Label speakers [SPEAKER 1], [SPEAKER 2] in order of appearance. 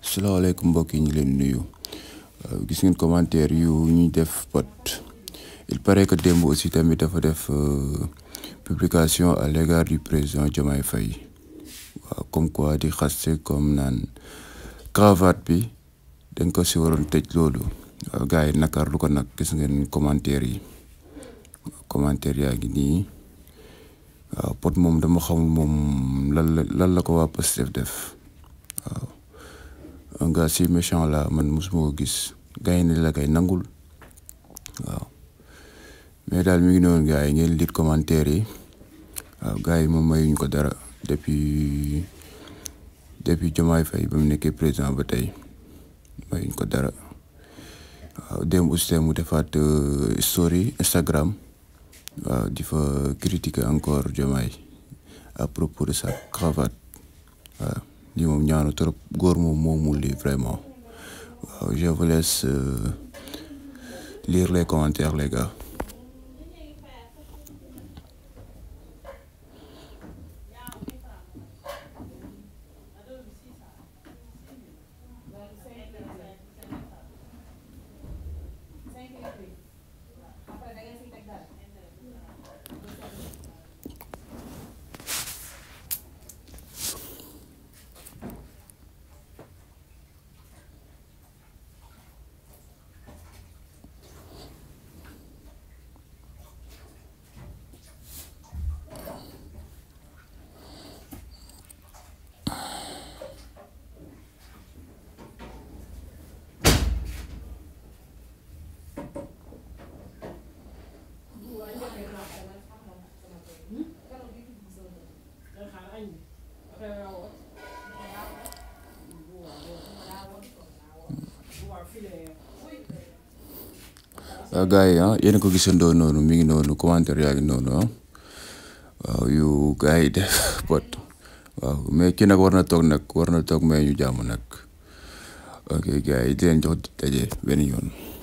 [SPEAKER 1] salaamaaleykum mbokk yi ñu leen nuyu gis ngeen commentaire yu ñuy def pot il paraît que démb aussi tamit dafa def publication à l'égard du président Diomaye Faye waaw comme quoi di xaste comme naan cravate bi dañ ko si waroon tëj loolu waaw gars yi nakar lu ko nag gis ngeen commentaire yi commentaire yaa ngi nii waaw pot moom dama xamul moom lan la lan la ko waa Pastef def waaw un gars si méchant la man mosuma ko gis gars yi la kay nangul waaw mais daal mi ngi noonu gars yi ngeen lire commentaire yi waaw gars yi moom mayuñ ko dara depuis depuis Diomaye Faye ba mu nekkee président ba tey mayuñ ko dara waaw démb aussi mu defaat story Instagram waaw di fa critiquer encore Diomaye à propos de sa cravate waaw lii moom ñaanu trop góor moom moomul lii vraiment waaw je vous laisse lire les commentaires les gars waaw gars yi ah yéen a ko gisandoo noonu mi ngi noonu commentaire yaa ngi noonu ah waaw yu gars yi def pot waaw mais kii nag war na toog nag war na toog may ñu jàmm nag ok gars yi di leen jox daje benn yoon.